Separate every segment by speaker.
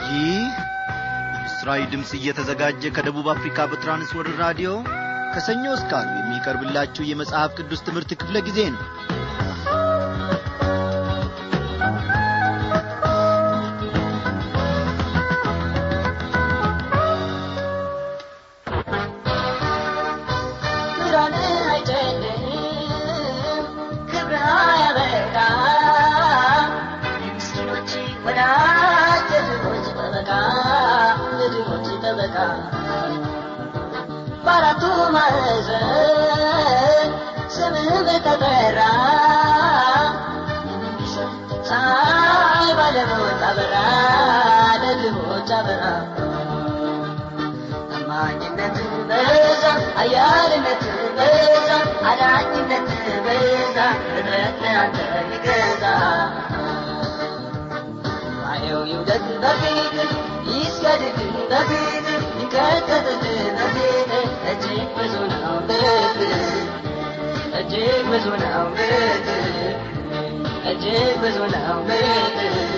Speaker 1: ይህ ምስራዊ ድምፅ እየተዘጋጀ ከደቡብ አፍሪካ በትራንስወርልድ ራዲዮ ከሰኞ እስከ ዓርብ የሚቀርብላችሁ የመጽሐፍ ቅዱስ ትምህርት ክፍለ ጊዜ ነው
Speaker 2: ብርሃን አይጨልም ክብር አያበቃ የምስኪኖች ወዳጅ የድሆች ጠበቃ የድሆች ጠበቃ በአራቱ ማዕዘን ስምህ ተጠራ ፀሐይ ባለሞት አበራ ለድሆች አበራ ታማኝነት በዛ አያልነት በዛ አዳኝነት በዛ እጥረት ለአንተ ይገዛ ማየው ይውደድ በፊት ይስገድድ በፊት ይንቀጠቅጥ በፊት እጅግ ብዙ ነው ምሕረት እጅግ ብዙ ነው ምሕረት እጅግ ብዙ ነው ምሕረት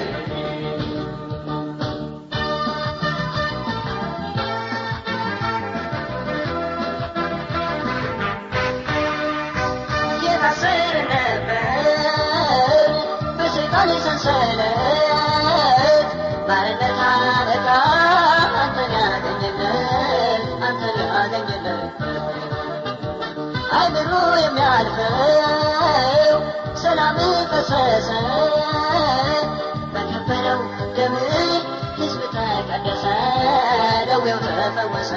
Speaker 2: የታሰረ ነበር በሰይጣን ሰንሰለት ባርነት አለቃ አንተን ያገኘለት አንተን ያገኘለት አይምሮ የሚያልፈው ሰላም ፈሰሰ በከበረው ደም ሕዝብ ተቀደሰ ደዌው ተፈወሰ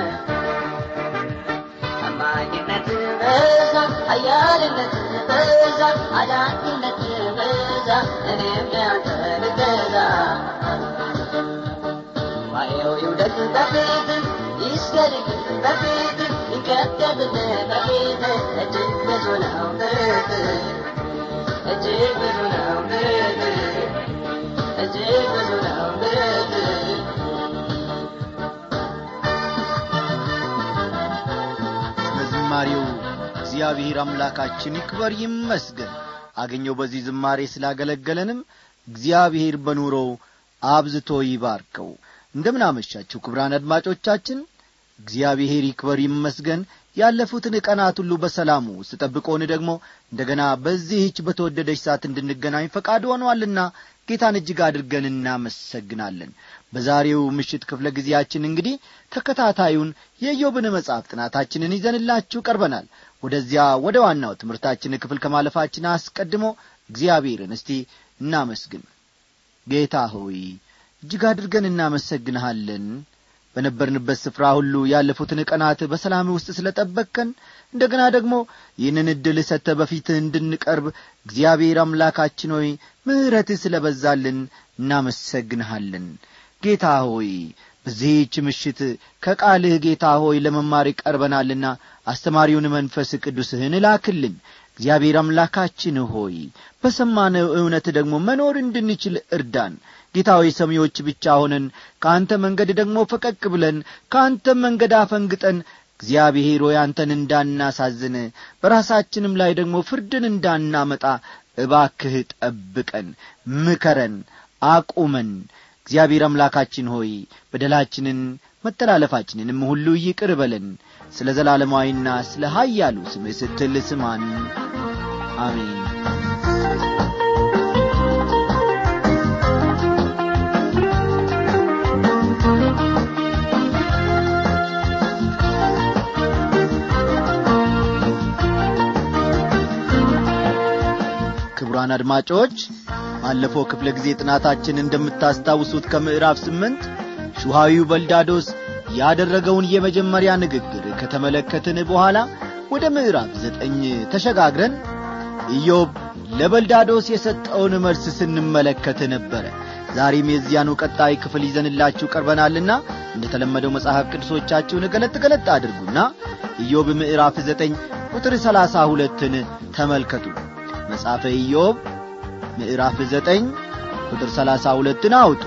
Speaker 2: ታማኝነት በዛ አያልነት በዛ አዳኝነት በዛ እኔም ለአንተ ልገዛ ማየው ይውደድ በፊት ይስገድድ በፊት ይንቀጥቀጥ በፊት እጅግ ብዙ ነው ምሕረት እጅግ ብዙ ነው ምሕረት እጅግ ብዙ ነው ምሕረት
Speaker 1: ስለ ዝማሬው እግዚአብሔር አምላካችን ይክበር ይመስገን አገኘው በዚህ ዝማሬ ስላገለገለንም እግዚአብሔር በኑሮው አብዝቶ ይባርከው እንደምን አመሻችሁ ክብራን አድማጮቻችን እግዚአብሔር ይክበር ይመስገን ያለፉትን ቀናት ሁሉ በሰላሙ ውስጥ ጠብቆን ደግሞ እንደገና በዚህች በተወደደች ሰዓት እንድንገናኝ ፈቃድ ሆኗልና ጌታን እጅግ አድርገን እናመሰግናለን በዛሬው ምሽት ክፍለ ጊዜያችን እንግዲህ ተከታታዩን የኢዮብን መጽሐፍ ጥናታችንን ይዘንላችሁ ቀርበናል ወደዚያ ወደ ዋናው ትምህርታችን ክፍል ከማለፋችን አስቀድሞ እግዚአብሔርን እስቲ እናመስግን ጌታ ሆይ እጅግ አድርገን እናመሰግንሃለን በነበርንበት ስፍራ ሁሉ ያለፉትን ቀናት በሰላም ውስጥ ስለ ጠበቅከን እንደገና ደግሞ ይህንን ዕድል ሰጥተ በፊትህ እንድንቀርብ እግዚአብሔር አምላካችን ሆይ ምሕረትህ ስለ በዛልን እናመሰግንሃለን ጌታ ሆይ በዚህች ምሽት ከቃልህ ጌታ ሆይ ለመማር ቀርበናልና አስተማሪውን መንፈስ ቅዱስህን እላክልን እግዚአብሔር አምላካችን ሆይ በሰማነው እውነት ደግሞ መኖር እንድንችል እርዳን ጌታዊ ሰሚዎች ብቻ ሆነን ከአንተ መንገድ ደግሞ ፈቀቅ ብለን ከአንተም መንገድ አፈንግጠን እግዚአብሔር ሆይ አንተን እንዳናሳዝን በራሳችንም ላይ ደግሞ ፍርድን እንዳናመጣ እባክህ ጠብቀን ምከረን አቁመን እግዚአብሔር አምላካችን ሆይ በደላችንን መተላለፋችንንም ሁሉ ይቅር በለን ስለ ዘላለማዊና ስለ ኀያሉ ስምህ ስትል ስማን አሜን ክቡራን አድማጮች ባለፈው ክፍለ ጊዜ ጥናታችን እንደምታስታውሱት ከምዕራፍ ስምንት ሹሃዊው በልዳዶስ ያደረገውን የመጀመሪያ ንግግር ከተመለከትን በኋላ ወደ ምዕራፍ ዘጠኝ ተሸጋግረን ኢዮብ ለበልዳዶስ የሰጠውን መልስ ስንመለከት ነበረ ዛሬም የዚያኑ ቀጣይ ክፍል ይዘንላችሁ ቀርበናልና እንደ ተለመደው መጽሐፍ ቅዱሶቻችሁን ገለጥ ገለጥ አድርጉና ኢዮብ ምዕራፍ ዘጠኝ ቁጥር ሰላሳ ሁለትን ተመልከቱ መጽሐፈ ኢዮብ ምዕራፍ ዘጠኝ ቁጥር ሰላሳ ሁለትን አውጡ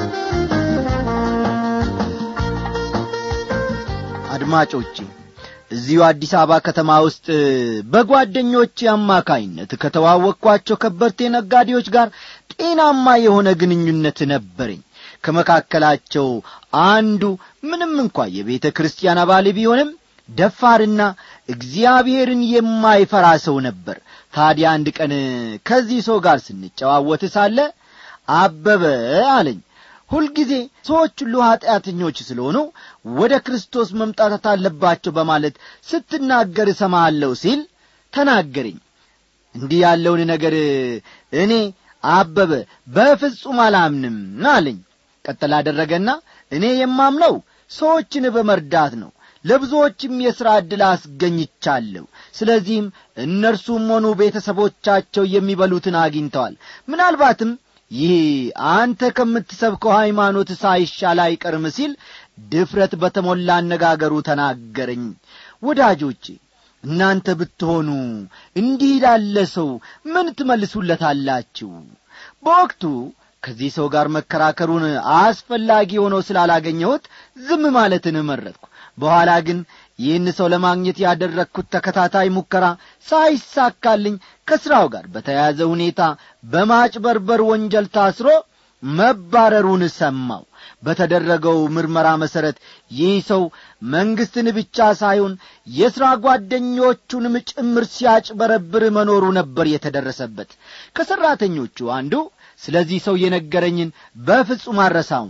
Speaker 1: አድማጮቼ እዚሁ አዲስ አበባ ከተማ ውስጥ በጓደኞቼ አማካይነት ከተዋወቅኳቸው ከበርቴ ነጋዴዎች ጋር ጤናማ የሆነ ግንኙነት ነበረኝ ከመካከላቸው አንዱ ምንም እንኳ የቤተ ክርስቲያን አባል ቢሆንም ደፋርና እግዚአብሔርን የማይፈራ ሰው ነበር ታዲያ አንድ ቀን ከዚህ ሰው ጋር ስንጨዋወት ሳለ አበበ አለኝ ሁልጊዜ ሰዎች ሁሉ ኀጢአተኞች ስለሆኑ ወደ ክርስቶስ መምጣት አለባቸው በማለት ስትናገር እሰማለሁ ሲል ተናገረኝ እንዲህ ያለውን ነገር እኔ አበበ በፍጹም አላምንም አለኝ ቀጠል አደረገና እኔ የማምነው ሰዎችን በመርዳት ነው ለብዙዎችም የሥራ ዕድል አስገኝቻለሁ ስለዚህም እነርሱም ሆኑ ቤተሰቦቻቸው የሚበሉትን አግኝተዋል ምናልባትም ይህ አንተ ከምትሰብከው ሃይማኖት ሳይሻል አይቀርም ሲል ድፍረት በተሞላ አነጋገሩ ተናገረኝ ወዳጆቼ እናንተ ብትሆኑ እንዲህ ላለ ሰው ምን ትመልሱለታላችሁ በወቅቱ ከዚህ ሰው ጋር መከራከሩን አስፈላጊ ሆኖ ስላላገኘሁት ዝም ማለትን መረጥኩ በኋላ ግን ይህን ሰው ለማግኘት ያደረግኩት ተከታታይ ሙከራ ሳይሳካልኝ ከሥራው ጋር በተያያዘ ሁኔታ በማጭበርበር ወንጀል ታስሮ መባረሩን ሰማው በተደረገው ምርመራ መሠረት ይህ ሰው መንግሥትን ብቻ ሳይሆን የሥራ ጓደኞቹንም ጭምር ሲያጭበረብር መኖሩ ነበር የተደረሰበት ከሠራተኞቹ አንዱ ስለዚህ ሰው የነገረኝን በፍጹም አረሳውም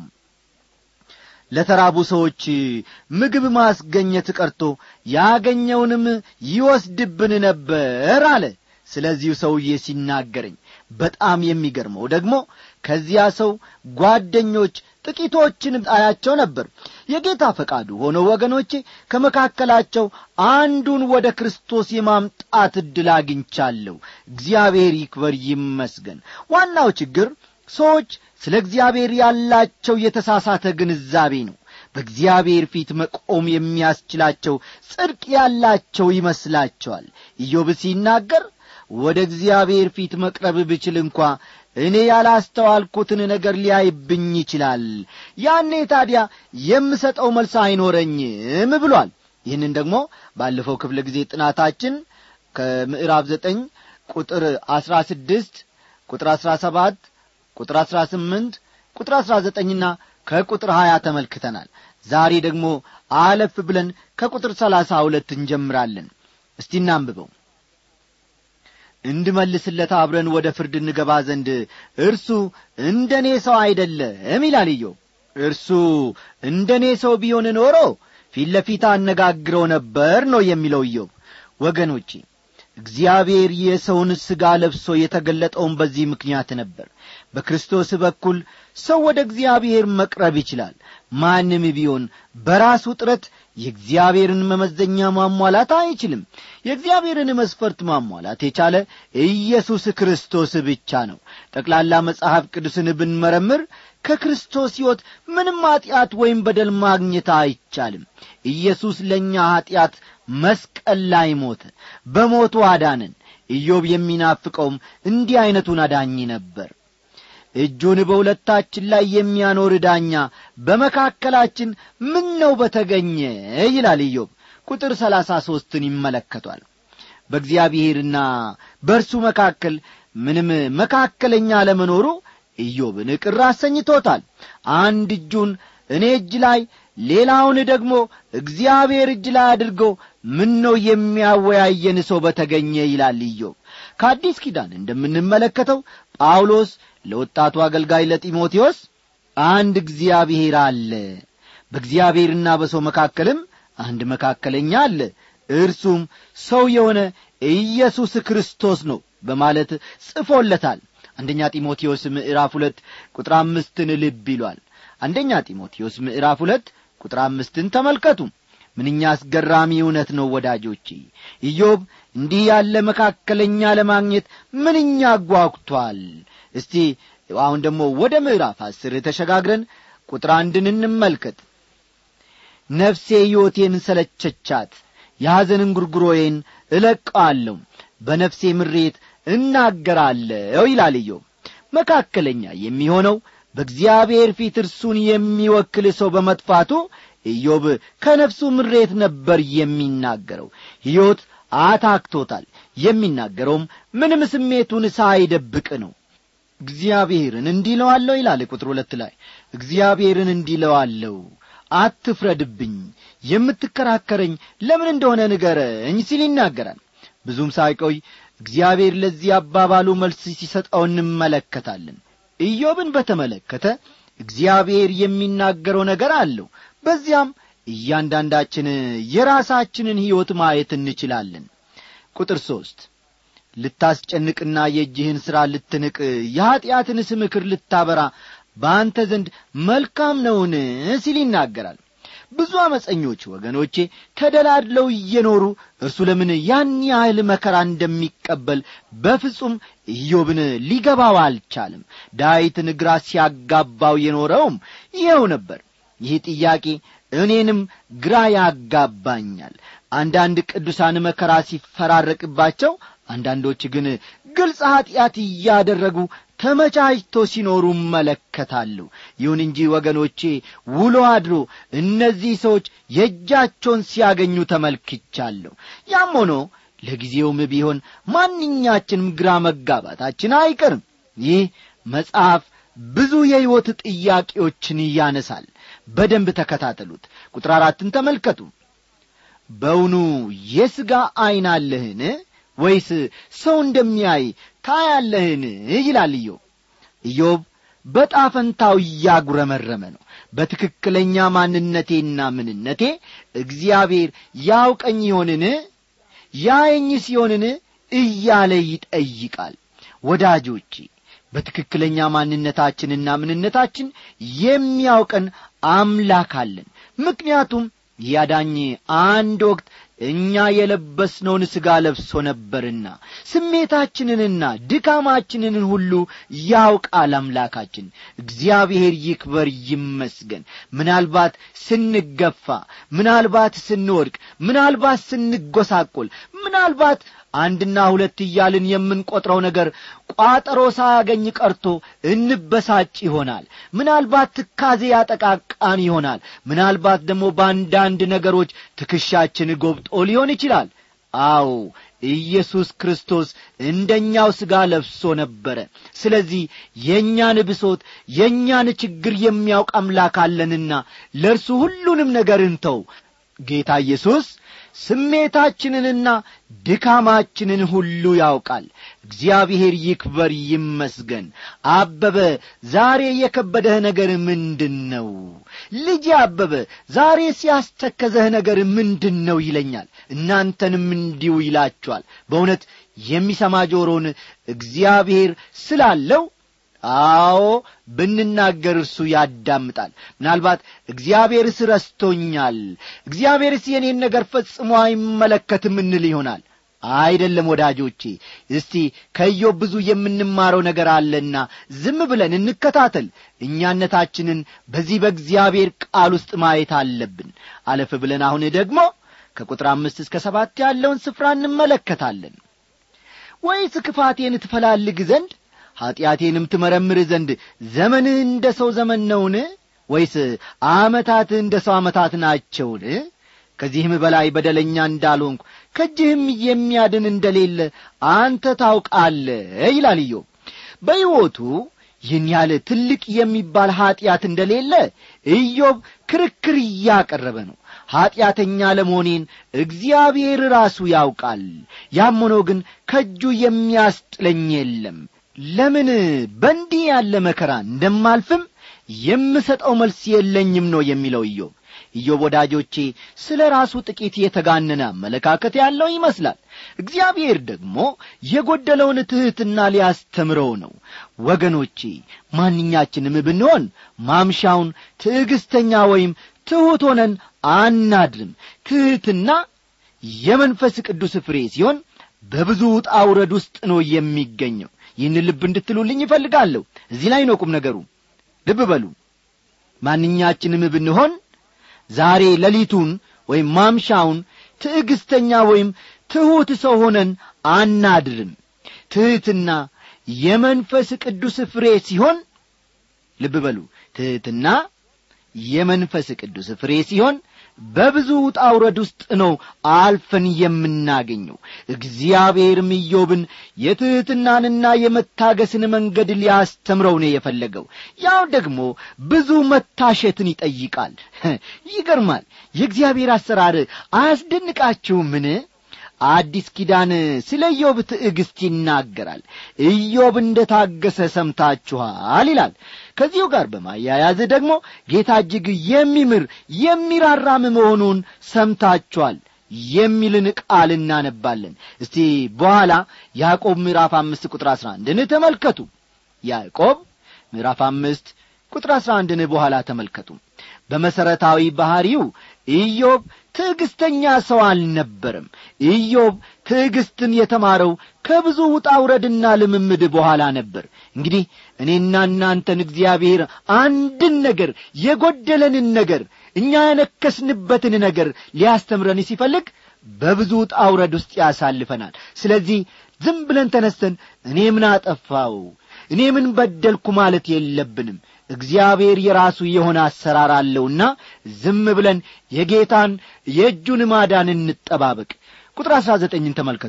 Speaker 1: ለተራቡ ሰዎች ምግብ ማስገኘት ቀርቶ ያገኘውንም ይወስድብን ነበር አለ ስለዚሁ ሰውዬ ሲናገረኝ በጣም የሚገርመው ደግሞ ከዚያ ሰው ጓደኞች ጥቂቶችን አያቸው ነበር የጌታ ፈቃዱ ሆኖ ወገኖቼ ከመካከላቸው አንዱን ወደ ክርስቶስ የማምጣት ዕድል አግኝቻለሁ እግዚአብሔር ይክበር ይመስገን ዋናው ችግር ሰዎች ስለ እግዚአብሔር ያላቸው የተሳሳተ ግንዛቤ ነው በእግዚአብሔር ፊት መቆም የሚያስችላቸው ጽድቅ ያላቸው ይመስላቸዋል ኢዮብ ሲናገር ወደ እግዚአብሔር ፊት መቅረብ ብችል እንኳ እኔ ያላስተዋልኩትን ነገር ሊያይብኝ ይችላል ያኔ ታዲያ የምሰጠው መልስ አይኖረኝም ብሏል ይህንን ደግሞ ባለፈው ክፍለ ጊዜ ጥናታችን ከምዕራፍ ዘጠኝ ቁጥር አስራ ስድስት ቁጥር አስራ ሰባት ቁጥር አስራ ስምንት ቁጥር አስራ ዘጠኝና ከቁጥር ሀያ ተመልክተናል ዛሬ ደግሞ አለፍ ብለን ከቁጥር ሰላሳ ሁለት እንጀምራለን እስቲ እናንብበው እንድመልስለት አብረን ወደ ፍርድ እንገባ ዘንድ እርሱ እንደ እኔ ሰው አይደለም ይላል ኢዮብ እርሱ እንደ እኔ ሰው ቢሆን ኖሮ ፊት ለፊት አነጋግረው ነበር ነው የሚለው ኢዮብ ወገኖቼ እግዚአብሔር የሰውን ሥጋ ለብሶ የተገለጠውን በዚህ ምክንያት ነበር በክርስቶስ በኩል ሰው ወደ እግዚአብሔር መቅረብ ይችላል ማንም ቢሆን በራሱ ጥረት የእግዚአብሔርን መመዘኛ ማሟላት አይችልም የእግዚአብሔርን መስፈርት ማሟላት የቻለ ኢየሱስ ክርስቶስ ብቻ ነው ጠቅላላ መጽሐፍ ቅዱስን ብንመረምር ከክርስቶስ ሕይወት ምንም ኀጢአት ወይም በደል ማግኘት አይቻልም ኢየሱስ ለእኛ ኀጢአት መስቀል ላይ ሞተ በሞቱ አዳንን ኢዮብ የሚናፍቀውም እንዲህ ዐይነቱን አዳኝ ነበር እጁን በሁለታችን ላይ የሚያኖር ዳኛ በመካከላችን ምን ነው በተገኘ ይላል ኢዮብ ቁጥር ሰላሳ ሦስትን ይመለከቷል በእግዚአብሔርና በእርሱ መካከል ምንም መካከለኛ ለመኖሩ ኢዮብን ቅር አሰኝቶታል አንድ እጁን እኔ እጅ ላይ ሌላውን ደግሞ እግዚአብሔር እጅ ላይ አድርጎ ምን ነው የሚያወያየን ሰው በተገኘ ይላል ኢዮብ ከአዲስ ኪዳን እንደምንመለከተው ጳውሎስ ለወጣቱ አገልጋይ ለጢሞቴዎስ አንድ እግዚአብሔር አለ በእግዚአብሔርና በሰው መካከልም አንድ መካከለኛ አለ እርሱም ሰው የሆነ ኢየሱስ ክርስቶስ ነው በማለት ጽፎለታል አንደኛ ጢሞቴዎስ ምዕራፍ ሁለት ቁጥር አምስትን ልብ ይሏል አንደኛ ጢሞቴዎስ ምዕራፍ ሁለት ቁጥር አምስትን ተመልከቱ ምንኛ አስገራሚ እውነት ነው ወዳጆቼ ኢዮብ እንዲህ ያለ መካከለኛ ለማግኘት ምንኛ ጓጉቷል እስቲ አሁን ደግሞ ወደ ምዕራፍ አስር ተሸጋግረን ቁጥር አንድን እንመልከት ነፍሴ ሕይወቴን ሰለቸቻት የሐዘንን ጉርጉሮዬን እለቀዋለሁ በነፍሴ ምሬት እናገራለሁ ይላል ኢዮብ መካከለኛ የሚሆነው በእግዚአብሔር ፊት እርሱን የሚወክል ሰው በመጥፋቱ ኢዮብ ከነፍሱ ምሬት ነበር የሚናገረው ሕይወት አታክቶታል የሚናገረውም ምንም ስሜቱን ሳይደብቅ ነው እግዚአብሔርን እንዲለዋለሁ ይላል ቁጥር ሁለት ላይ እግዚአብሔርን እንዲለዋለሁ አትፍረድብኝ የምትከራከረኝ ለምን እንደሆነ ንገረኝ ሲል ይናገራል ብዙም ሳይቆይ እግዚአብሔር ለዚህ አባባሉ መልስ ሲሰጠው እንመለከታለን ኢዮብን በተመለከተ እግዚአብሔር የሚናገረው ነገር አለው በዚያም እያንዳንዳችን የራሳችንን ሕይወት ማየት እንችላለን ቁጥር ሦስት ልታስጨንቅና የእጅህን ሥራ ልትንቅ የኀጢአትንስ ምክር ልታበራ በአንተ ዘንድ መልካም ነውን ሲል ይናገራል ብዙ አመፀኞች ወገኖቼ ተደላድለው እየኖሩ እርሱ ለምን ያን ያህል መከራ እንደሚቀበል በፍጹም ኢዮብን ሊገባው አልቻልም ዳዊትን ግራ ሲያጋባው የኖረውም ይኸው ነበር ይህ ጥያቄ እኔንም ግራ ያጋባኛል አንዳንድ ቅዱሳን መከራ ሲፈራረቅባቸው አንዳንዶች ግን ግልጽ ኀጢአት እያደረጉ ተመቻችቶ ሲኖሩ እመለከታለሁ ይሁን እንጂ ወገኖቼ ውሎ አድሮ እነዚህ ሰዎች የእጃቸውን ሲያገኙ ተመልክቻለሁ ያም ሆኖ ለጊዜውም ቢሆን ማንኛችንም ግራ መጋባታችን አይቀርም ይህ መጽሐፍ ብዙ የሕይወት ጥያቄዎችን ያነሳል በደንብ ተከታተሉት ቁጥር አራትን ተመልከቱ በውኑ የሥጋ ዐይን አለህን ወይስ ሰው እንደሚያይ ታያለህን ይላል ኢዮብ ኢዮብ በጣፈንታው እያጉረመረመ ነው በትክክለኛ ማንነቴና ምንነቴ እግዚአብሔር ያውቀኝ ይሆንን ያየኝ ሲሆንን እያለ ይጠይቃል ወዳጆቼ በትክክለኛ ማንነታችንና ምንነታችን የሚያውቀን አምላክ አለን ምክንያቱም ያዳኝ አንድ ወቅት እኛ የለበስነውን ሥጋ ለብሶ ነበርና ስሜታችንንና ድካማችንን ሁሉ ያውቃል አምላካችን እግዚአብሔር ይክበር ይመስገን ምናልባት ስንገፋ ምናልባት ስንወድቅ ምናልባት ስንጐሳቆል ምናልባት አንድና ሁለት እያልን የምንቈጥረው ነገር ቋጠሮ ሳያገኝ ቀርቶ እንበሳጭ ይሆናል ምናልባት ትካዜ ያጠቃቃን ይሆናል ምናልባት ደግሞ በአንዳንድ ነገሮች ትከሻችን ጎብጦ ሊሆን ይችላል አዎ ኢየሱስ ክርስቶስ እንደኛው ሥጋ ለብሶ ነበረ ስለዚህ የእኛን ብሶት የእኛን ችግር የሚያውቅ አምላክ አለንና ለእርሱ ሁሉንም ነገር እንተው ጌታ ኢየሱስ ስሜታችንንና ድካማችንን ሁሉ ያውቃል እግዚአብሔር ይክበር ይመስገን አበበ ዛሬ የከበደህ ነገር ምንድን ነው ልጅ አበበ ዛሬ ሲያስተከዘህ ነገር ምንድን ነው ይለኛል እናንተንም እንዲሁ ይላችኋል በእውነት የሚሰማ ጆሮን እግዚአብሔር ስላለው አዎ ብንናገር እርሱ ያዳምጣል ምናልባት እግዚአብሔርስ ረስቶኛል እግዚአብሔርስ የኔን ነገር ፈጽሞ አይመለከትም እንል ይሆናል አይደለም ወዳጆቼ እስቲ ከኢዮብ ብዙ የምንማረው ነገር አለና ዝም ብለን እንከታተል እኛነታችንን በዚህ በእግዚአብሔር ቃል ውስጥ ማየት አለብን አለፍ ብለን አሁን ደግሞ ከቁጥር አምስት እስከ ሰባት ያለውን ስፍራ እንመለከታለን ወይስ ክፋቴን ትፈላልግ ዘንድ ኀጢአቴንም ትመረምር ዘንድ ዘመንህ እንደ ሰው ዘመን ነውን ወይስ ዓመታትህ እንደ ሰው ዓመታት ናቸውን ከዚህም በላይ በደለኛ እንዳልሆንኩ ከእጅህም የሚያድን እንደሌለ አንተ ታውቃለ ይላል ኢዮብ በሕይወቱ ይህን ያህል ትልቅ የሚባል ኀጢአት እንደሌለ ኢዮብ ክርክር እያቀረበ ነው ኀጢአተኛ ለመሆኔን እግዚአብሔር ራሱ ያውቃል ያም ሆኖ ግን ከእጁ የሚያስጥለኝ የለም ለምን በእንዲህ ያለ መከራ እንደማልፍም የምሰጠው መልስ የለኝም ነው የሚለው ኢዮብ ኢዮብ ወዳጆቼ ስለ ራሱ ጥቂት የተጋነነ አመለካከት ያለው ይመስላል እግዚአብሔር ደግሞ የጐደለውን ትሕትና ሊያስተምረው ነው ወገኖቼ ማንኛችንም ብንሆን ማምሻውን ትዕግስተኛ ወይም ትሑት ሆነን አናድርም ትሕትና የመንፈስ ቅዱስ ፍሬ ሲሆን በብዙ ውጣ ውረድ ውስጥ ነው የሚገኘው ይህን ልብ እንድትሉልኝ ይፈልጋለሁ እዚህ ላይ ነው ቁም ነገሩ ልብ በሉ ማንኛችንም ብንሆን ዛሬ ሌሊቱን ወይም ማምሻውን ትዕግስተኛ ወይም ትሑት ሰው ሆነን አናድርም ትሕትና የመንፈስ ቅዱስ ፍሬ ሲሆን ልብ በሉ ትሕትና የመንፈስ ቅዱስ ፍሬ ሲሆን በብዙ ውጣ ውረድ ውስጥ ነው አልፈን የምናገኘው እግዚአብሔርም ኢዮብን የትሕትናንና የመታገስን መንገድ ሊያስተምረው ነው የፈለገው ያው ደግሞ ብዙ መታሸትን ይጠይቃል ይገርማል የእግዚአብሔር አሰራር አያስደንቃችሁምን አዲስ ኪዳን ስለ ኢዮብ ትዕግስት ይናገራል ኢዮብ እንደ ታገሰ ሰምታችኋል ይላል ከዚሁ ጋር በማያያዝ ደግሞ ጌታ እጅግ የሚምር የሚራራም መሆኑን ሰምታችኋል የሚልን ቃል እናነባለን እስቲ በኋላ ያዕቆብ ምዕራፍ አምስት ቁጥር አሥራ አንድን ተመልከቱ ያዕቆብ ምዕራፍ አምስት ቁጥር አሥራ አንድን በኋላ ተመልከቱ በመሠረታዊ ባሕሪው ኢዮብ ትዕግስተኛ ሰው አልነበረም ኢዮብ ትዕግስትን የተማረው ከብዙ ውጣ ውረድና ልምምድ በኋላ ነበር እንግዲህ እኔና እናንተን እግዚአብሔር አንድን ነገር የጐደለንን ነገር እኛ ያነከስንበትን ነገር ሊያስተምረን ሲፈልግ በብዙ ውጣ ውረድ ውስጥ ያሳልፈናል ስለዚህ ዝም ብለን ተነስተን እኔ ምን አጠፋው እኔ ምን በደልኩ ማለት የለብንም እግዚአብሔር የራሱ የሆነ አሰራር አለውና ዝም ብለን የጌታን የእጁን ማዳን እንጠባበቅ ቁጥር አሥራ ዘጠኝን ተመልከቱ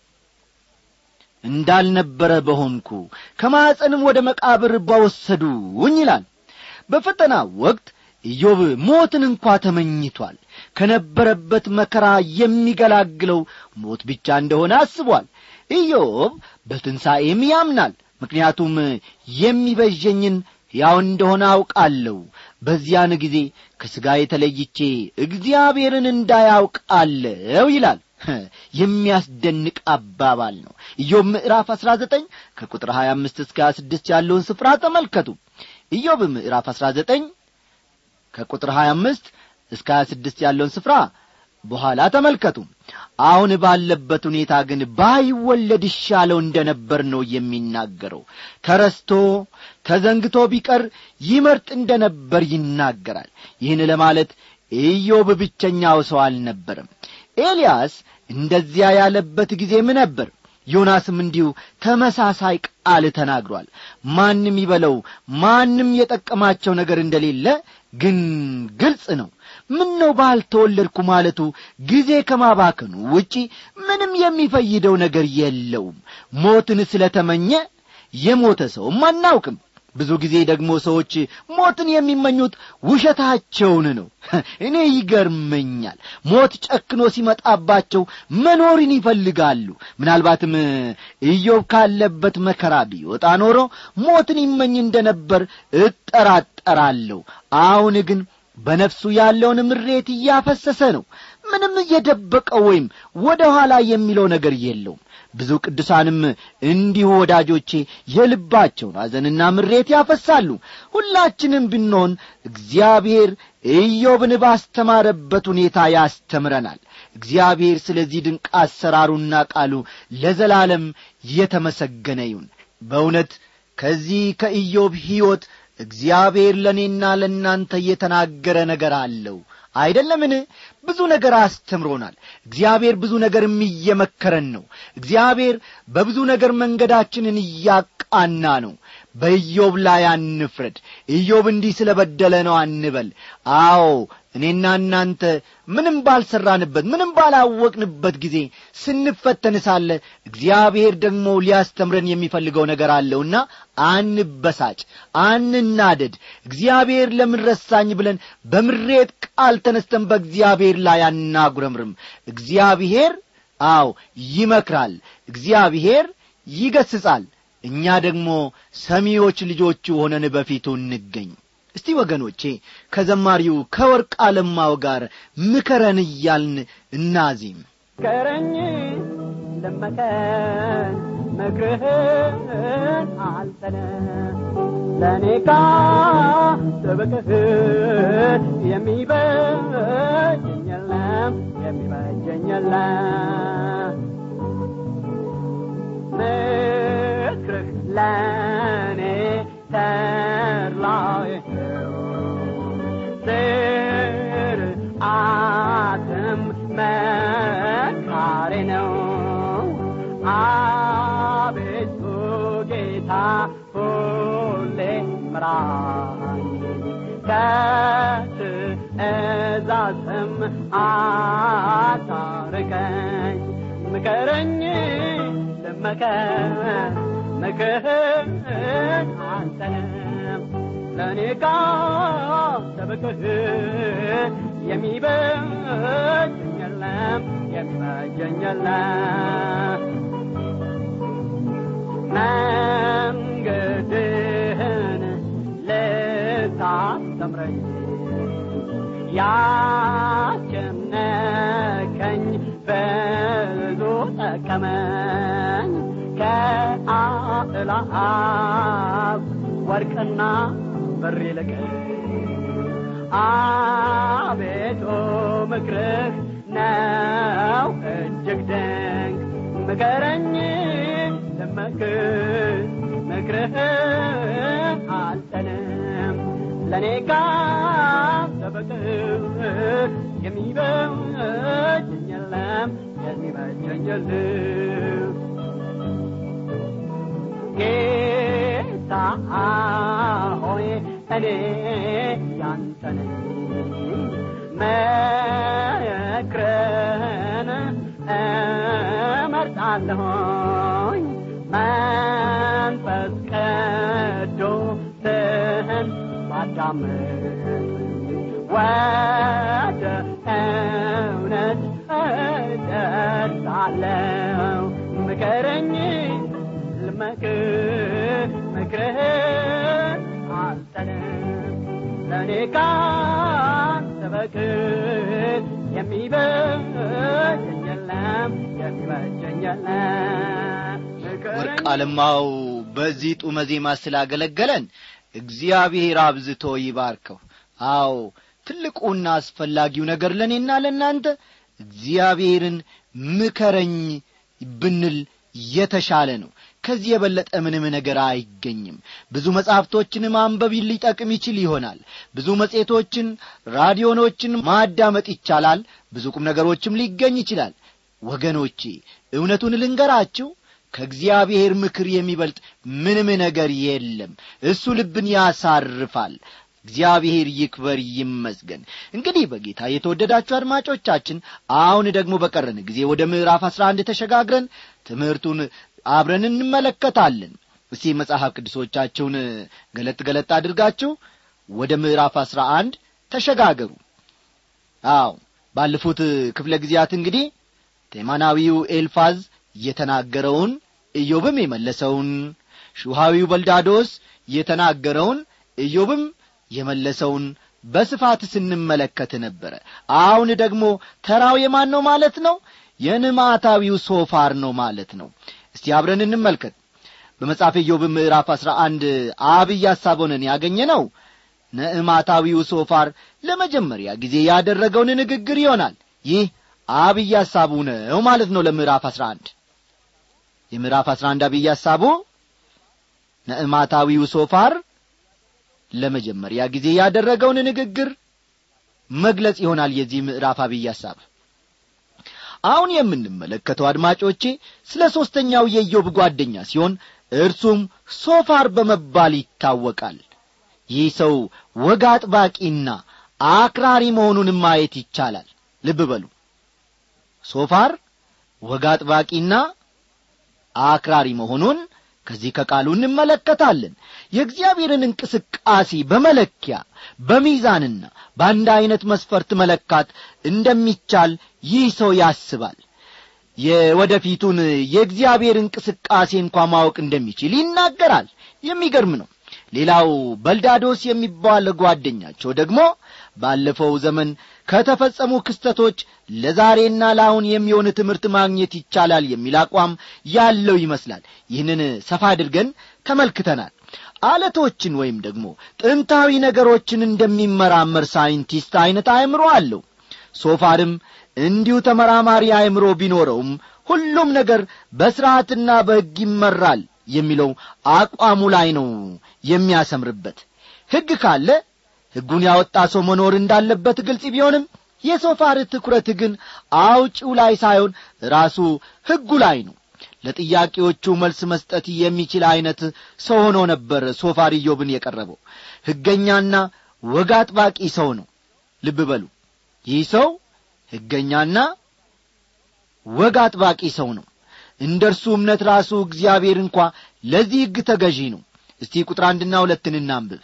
Speaker 1: እንዳልነበረ በሆንኩ ከማዕፀንም ወደ መቃብር ባወሰዱኝ ይላል በፈተና ወቅት ኢዮብ ሞትን እንኳ ተመኝቷል ከነበረበት መከራ የሚገላግለው ሞት ብቻ እንደሆነ አስቧል ኢዮብ በትንሣኤም ያምናል ምክንያቱም የሚበዠኝን ያው እንደሆነ አውቃለሁ በዚያን ጊዜ ከሥጋ የተለይቼ እግዚአብሔርን እንዳያውቃለሁ ይላል የሚያስደንቅ አባባል ነው ኢዮብ ምዕራፍ አሥራ ዘጠኝ ከቁጥር ሀያ አምስት እስከ ሀያ ስድስት ያለውን ስፍራ ተመልከቱ ኢዮብ ምዕራፍ አሥራ ዘጠኝ ከቁጥር ሀያ አምስት እስከ ሀያ ስድስት ያለውን ስፍራ በኋላ ተመልከቱ አሁን ባለበት ሁኔታ ግን ባይወለድ ይሻለው እንደ ነበር ነው የሚናገረው ተረስቶ ተዘንግቶ ቢቀር ይመርጥ እንደ ነበር ይናገራል ይህን ለማለት ኢዮብ ብቸኛው ሰው አልነበረም ኤልያስ እንደዚያ ያለበት ጊዜም ነበር ዮናስም እንዲሁ ተመሳሳይ ቃል ተናግሯል ማንም ይበለው ማንም የጠቀማቸው ነገር እንደሌለ ግን ግልጽ ነው ምን ነው ባልተወለድኩ ማለቱ ጊዜ ከማባከኑ ውጪ ምንም የሚፈይደው ነገር የለውም ሞትን ስለ ተመኘ የሞተ ሰውም አናውቅም ብዙ ጊዜ ደግሞ ሰዎች ሞትን የሚመኙት ውሸታቸውን ነው እኔ ይገርመኛል ሞት ጨክኖ ሲመጣባቸው መኖርን ይፈልጋሉ ምናልባትም ኢዮብ ካለበት መከራ ቢወጣ ኖሮ ሞትን ይመኝ እንደ ነበር እጠራጠራለሁ አሁን ግን በነፍሱ ያለውን ምሬት እያፈሰሰ ነው ምንም እየደበቀው ወይም ወደ ኋላ የሚለው ነገር የለውም ብዙ ቅዱሳንም እንዲሁ ወዳጆቼ የልባቸውን ሐዘንና ምሬት ያፈሳሉ ሁላችንም ብንሆን እግዚአብሔር ኢዮብን ባስተማረበት ሁኔታ ያስተምረናል እግዚአብሔር ስለዚህ ድንቅ አሰራሩና ቃሉ ለዘላለም የተመሰገነ ይሁን በእውነት ከዚህ ከኢዮብ ሕይወት እግዚአብሔር ለእኔና ለእናንተ እየተናገረ ነገር አለው አይደለምን ብዙ ነገር አስተምሮናል እግዚአብሔር ብዙ ነገርም እየመከረን ነው እግዚአብሔር በብዙ ነገር መንገዳችንን እያቃና ነው በኢዮብ ላይ አንፍረድ ኢዮብ እንዲህ ስለ በደለ ነው አንበል አዎ እኔና እናንተ ምንም ባልሰራንበት ምንም ባላወቅንበት ጊዜ ስንፈተን ሳለ እግዚአብሔር ደግሞ ሊያስተምረን የሚፈልገው ነገር አለውና አንበሳጭ አንናደድ እግዚአብሔር ለምን ረሳኝ ብለን በምሬት ቃል ተነስተን በእግዚአብሔር ላይ አናጉረምርም እግዚአብሔር አዎ ይመክራል እግዚአብሔር ይገስጻል እኛ ደግሞ ሰሚዎች ልጆቹ ሆነን በፊቱ እንገኝ እስቲ ወገኖቼ ከዘማሪው ከወርቅ አለማው ጋር ምከረን እያልን እናዚም
Speaker 3: ከረኝ ልመከን ምክርህን አልጠነ ለእኔ ካጥብቅህን የሚበጀኝ የለም የሚበጀኝ የለም ምክርህ ለእኔ ተድላዬ ስርዓትም መካሬ ነው አቤቱ ጌታ ሁሌ ምራኝ ከ አታርቀኝ ምከረኝ ልመከር ምክህን አንተንም ለእኔ ካሰብክህ የሚበጀኝ የለም የሚበጀኝ የለም መንገድህን ልታስተምረኝ ያስጨነቀኝ ብዙ ጠቀመኝ ከአእላፍ ወርቅና ብር ይልቅ አቤቱ ምክርህ ነው እጅግ ድንቅ ምከረኝ ልመክር ምክርህ አልጠንም ለእኔ ካሰበቅህ የሚበጀኝ የለም የሚበጀኝ የለም ጌታ ሆይ እኔ ያንተ ነኝ መክረን እመርጣለሁኝ መንፈስ ቅዱስህን ባዳምጥ ወደ እውነት እደርሳለሁ ምከረኝ ልመክር ምክርህን አልጠልም ለእኔ ካንተ በቀር የሚበጀኝ የለም የሚበጀኝ የለም
Speaker 1: ወርቅ አለማው በዚህ ጡመ ዜማ ስላገለገለን እግዚአብሔር አብዝቶ ይባርከው አዎ ትልቁና አስፈላጊው ነገር ለእኔና ለእናንተ እግዚአብሔርን ምከረኝ ብንል የተሻለ ነው ከዚህ የበለጠ ምንም ነገር አይገኝም ብዙ መጻሕፍቶችን ማንበብ ሊጠቅም ይችል ይሆናል ብዙ መጽሔቶችን ራዲዮኖችን ማዳመጥ ይቻላል ብዙ ቁም ነገሮችም ሊገኝ ይችላል ወገኖቼ እውነቱን ልንገራችሁ ከእግዚአብሔር ምክር የሚበልጥ ምንም ነገር የለም እሱ ልብን ያሳርፋል እግዚአብሔር ይክበር ይመስገን እንግዲህ በጌታ የተወደዳችሁ አድማጮቻችን አሁን ደግሞ በቀረን ጊዜ ወደ ምዕራፍ አስራ አንድ ተሸጋግረን ትምህርቱን አብረን እንመለከታለን እስቲ መጽሐፍ ቅዱሶቻችሁን ገለጥ ገለጥ አድርጋችሁ ወደ ምዕራፍ አስራ አንድ ተሸጋገሩ አዎ ባለፉት ክፍለ ጊዜያት እንግዲህ ቴማናዊው ኤልፋዝ የተናገረውን ኢዮብም የመለሰውን ሹሃዊው በልዳዶስ የተናገረውን ኢዮብም የመለሰውን በስፋት ስንመለከት ነበረ አሁን ደግሞ ተራው የማን ነው ማለት ነው የንማታዊው ሶፋር ነው ማለት ነው እስቲ አብረን እንመልከት በመጽሐፍ ኢዮብ ምዕራፍ አሥራ አንድ አብይ ሐሳቡንን ያገኘ ነው ነዕማታዊው ሶፋር ለመጀመሪያ ጊዜ ያደረገውን ንግግር ይሆናል ይህ አብይ ሐሳቡ ነው ማለት ነው ለምዕራፍ አሥራ አንድ የምዕራፍ አሥራ አንድ አብይ ሐሳቡ ነዕማታዊው ሶፋር ለመጀመሪያ ጊዜ ያደረገውን ንግግር መግለጽ ይሆናል የዚህ ምዕራፍ አብይ ሐሳብ አሁን የምንመለከተው አድማጮቼ ስለ ሦስተኛው የኢዮብ ጓደኛ ሲሆን እርሱም ሶፋር በመባል ይታወቃል ይህ ሰው ወግ አጥባቂና አክራሪ መሆኑን ማየት ይቻላል ልብ በሉ ሶፋር ወግ አጥባቂና አክራሪ መሆኑን ከዚህ ከቃሉ እንመለከታለን የእግዚአብሔርን እንቅስቃሴ በመለኪያ በሚዛንና በአንድ ዐይነት መስፈርት መለካት እንደሚቻል ይህ ሰው ያስባል የወደፊቱን የእግዚአብሔር እንቅስቃሴ እንኳ ማወቅ እንደሚችል ይናገራል የሚገርም ነው ሌላው በልዳዶስ የሚባል ጓደኛቸው ደግሞ ባለፈው ዘመን ከተፈጸሙ ክስተቶች ለዛሬና ለአሁን የሚሆን ትምህርት ማግኘት ይቻላል የሚል አቋም ያለው ይመስላል ይህንን ሰፋ አድርገን ተመልክተናል አለቶችን ወይም ደግሞ ጥንታዊ ነገሮችን እንደሚመራመር ሳይንቲስት ዐይነት አእምሮ አለው ሶፋርም እንዲሁ ተመራማሪ አእምሮ ቢኖረውም ሁሉም ነገር በሥርዓትና በሕግ ይመራል የሚለው አቋሙ ላይ ነው የሚያሰምርበት ሕግ ካለ ሕጉን ያወጣ ሰው መኖር እንዳለበት ግልጽ ቢሆንም የሶፋር ትኩረት ግን አውጪው ላይ ሳይሆን ራሱ ሕጉ ላይ ነው ለጥያቄዎቹ መልስ መስጠት የሚችል ዐይነት ሰው ሆኖ ነበር ሶፋር ኢዮብን የቀረበው ሕገኛና ወግ አጥባቂ ሰው ነው ልብ በሉ ይህ ሰው ሕገኛና ወግ አጥባቂ ሰው ነው እንደ እርሱ እምነት ራሱ እግዚአብሔር እንኳ ለዚህ ሕግ ተገዢ ነው እስቲ ቁጥር አንድና ሁለትን እናንብብ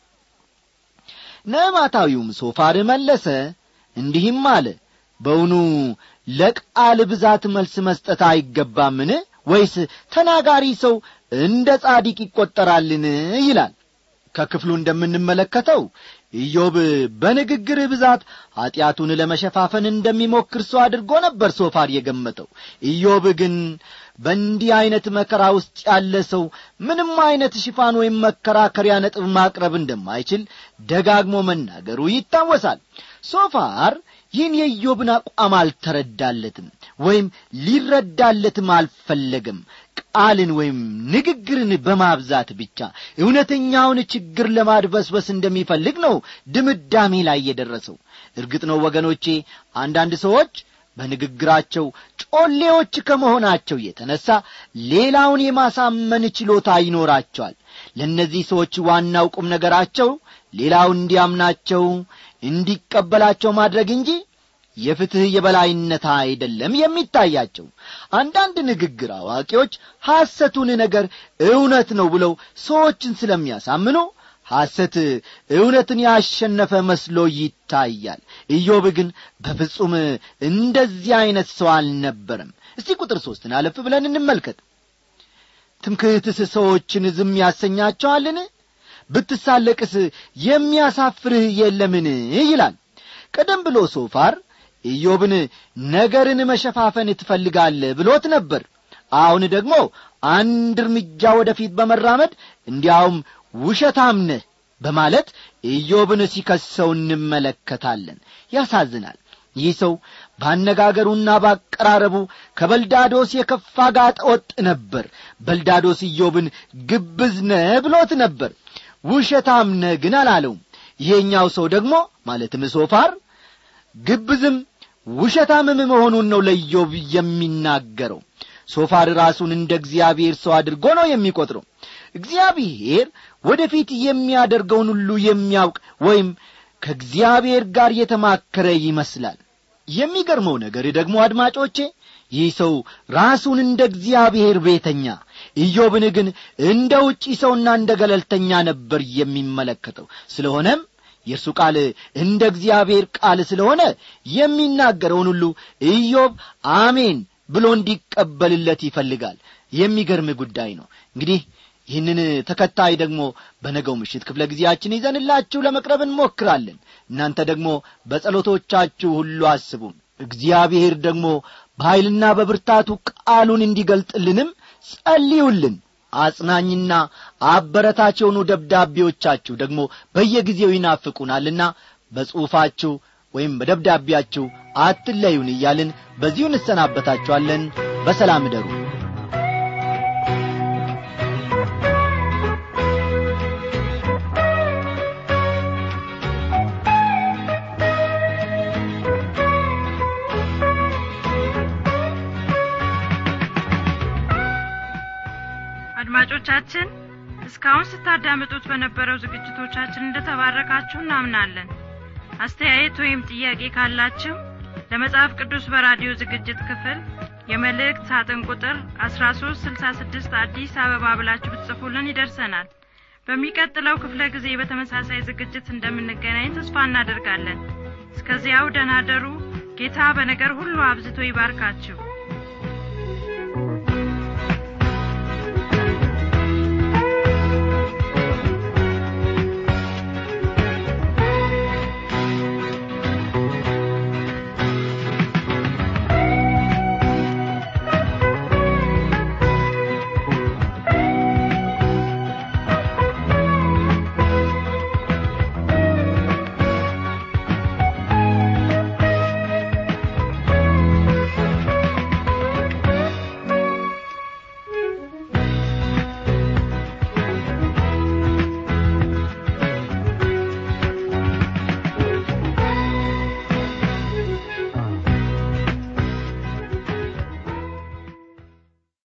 Speaker 1: ነዕማታዊውም ሶፋር መለሰ እንዲህም አለ በውኑ ለቃል ብዛት መልስ መስጠት አይገባምን ወይስ ተናጋሪ ሰው እንደ ጻዲቅ ይቈጠራልን ይላል ከክፍሉ እንደምንመለከተው ኢዮብ በንግግር ብዛት ኀጢአቱን ለመሸፋፈን እንደሚሞክር ሰው አድርጎ ነበር ሶፋር የገመተው ኢዮብ ግን በእንዲህ ዐይነት መከራ ውስጥ ያለ ሰው ምንም ዐይነት ሽፋን ወይም መከራከሪያ ነጥብ ማቅረብ እንደማይችል ደጋግሞ መናገሩ ይታወሳል ሶፋር ይህን የኢዮብን አቋም አልተረዳለትም ወይም ሊረዳለትም አልፈለገም ቃልን ወይም ንግግርን በማብዛት ብቻ እውነተኛውን ችግር ለማድበስበስ እንደሚፈልግ ነው ድምዳሜ ላይ የደረሰው እርግጥ ነው ወገኖቼ አንዳንድ ሰዎች በንግግራቸው ጮሌዎች ከመሆናቸው የተነሳ ሌላውን የማሳመን ችሎታ ይኖራቸዋል ለእነዚህ ሰዎች ዋናው ቁም ነገራቸው ሌላው እንዲያምናቸው እንዲቀበላቸው ማድረግ እንጂ የፍትሕ የበላይነት አይደለም የሚታያቸው አንዳንድ ንግግር አዋቂዎች ሐሰቱን ነገር እውነት ነው ብለው ሰዎችን ስለሚያሳምኑ ሐሰት እውነትን ያሸነፈ መስሎ ይታያል ኢዮብ ግን በፍጹም እንደዚህ ዐይነት ሰው አልነበረም እስቲ ቁጥር ሦስትን አለፍ ብለን እንመልከት ትምክህትስ ሰዎችን ዝም ያሰኛቸዋልን ብትሳለቅስ የሚያሳፍርህ የለምን ይላል ቀደም ብሎ ሶፋር ኢዮብን ነገርን መሸፋፈን ትፈልጋለህ ብሎት ነበር አሁን ደግሞ አንድ እርምጃ ወደፊት በመራመድ እንዲያውም ውሸታም ነህ በማለት ኢዮብን ሲከሰው እንመለከታለን ያሳዝናል ይህ ሰው ባነጋገሩና ባቀራረቡ ከበልዳዶስ የከፋ ጋጠ ወጥ ነበር በልዳዶስ ኢዮብን ግብዝ ነህ ብሎት ነበር ውሸታም ነህ ግን አላለውም ይሄኛው ሰው ደግሞ ማለትም ሶፋር ግብዝም ውሸታምም መሆኑን ነው ለኢዮብ የሚናገረው ሶፋር ራሱን እንደ እግዚአብሔር ሰው አድርጎ ነው የሚቈጥረው እግዚአብሔር ወደፊት የሚያደርገውን ሁሉ የሚያውቅ ወይም ከእግዚአብሔር ጋር የተማከረ ይመስላል የሚገርመው ነገር ደግሞ አድማጮቼ ይህ ሰው ራሱን እንደ እግዚአብሔር ቤተኛ ኢዮብን ግን እንደ ውጪ ሰውና እንደ ገለልተኛ ነበር የሚመለከተው ስለሆነም የእርሱ ቃል እንደ እግዚአብሔር ቃል ስለሆነ የሚናገረውን ሁሉ ኢዮብ አሜን ብሎ እንዲቀበልለት ይፈልጋል የሚገርም ጉዳይ ነው እንግዲህ ይህንን ተከታይ ደግሞ በነገው ምሽት ክፍለ ጊዜያችን ይዘንላችሁ ለመቅረብ እንሞክራለን እናንተ ደግሞ በጸሎቶቻችሁ ሁሉ አስቡን እግዚአብሔር ደግሞ በኀይልና በብርታቱ ቃሉን እንዲገልጥልንም ጸልዩልን አጽናኝና አበረታች የሆኑ ደብዳቤዎቻችሁ ደግሞ በየጊዜው ይናፍቁናልና በጽሑፋችሁ ወይም በደብዳቤያችሁ አትለዩን እያልን በዚሁ እንሰናበታችኋለን በሰላም እደሩ
Speaker 4: አድማጮቻችን እስካሁን ስታዳምጡት በነበረው ዝግጅቶቻችን እንደተባረካችሁ እናምናለን አስተያየት ወይም ጥያቄ ካላችሁ ለመጽሐፍ ቅዱስ በራዲዮ ዝግጅት ክፍል የመልእክት ሳጥን ቁጥር 1366 አዲስ አበባ ብላችሁ ብትጽፉልን ይደርሰናል በሚቀጥለው ክፍለ ጊዜ በተመሳሳይ ዝግጅት እንደምንገናኝ ተስፋ እናደርጋለን እስከዚያው ደናደሩ ጌታ በነገር ሁሉ አብዝቶ ይባርካችሁ